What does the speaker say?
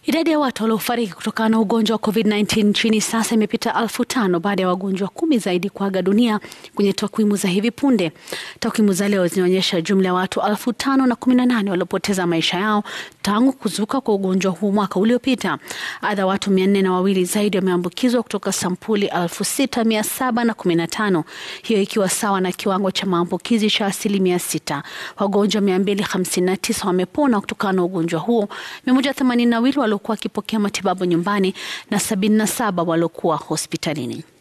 Idadi ya watu waliofariki kutokana na ugonjwa wa COVID-19 nchini sasa imepita elfu tano baada ya wagonjwa kumi zaidi kuaga dunia kwenye takwimu za hivi punde. Takwimu za leo zinaonyesha jumla ya watu elfu tano na kumi na nane waliopoteza maisha yao tangu kuzuka kwa ugonjwa huu mwaka uliopita. Aidha, watu mia nne na wawili zaidi wameambukizwa kutoka sampuli elfu sita mia saba na kumi na tano hiyo ikiwa sawa na kiwango cha maambukizi cha asilimia sita. Wagonjwa mia mbili hamsini na tisa wamepona kutokana na ugonjwa huo, mia moja themanini na wawili waliokuwa wakipokea matibabu nyumbani na sabini na saba waliokuwa hospitalini.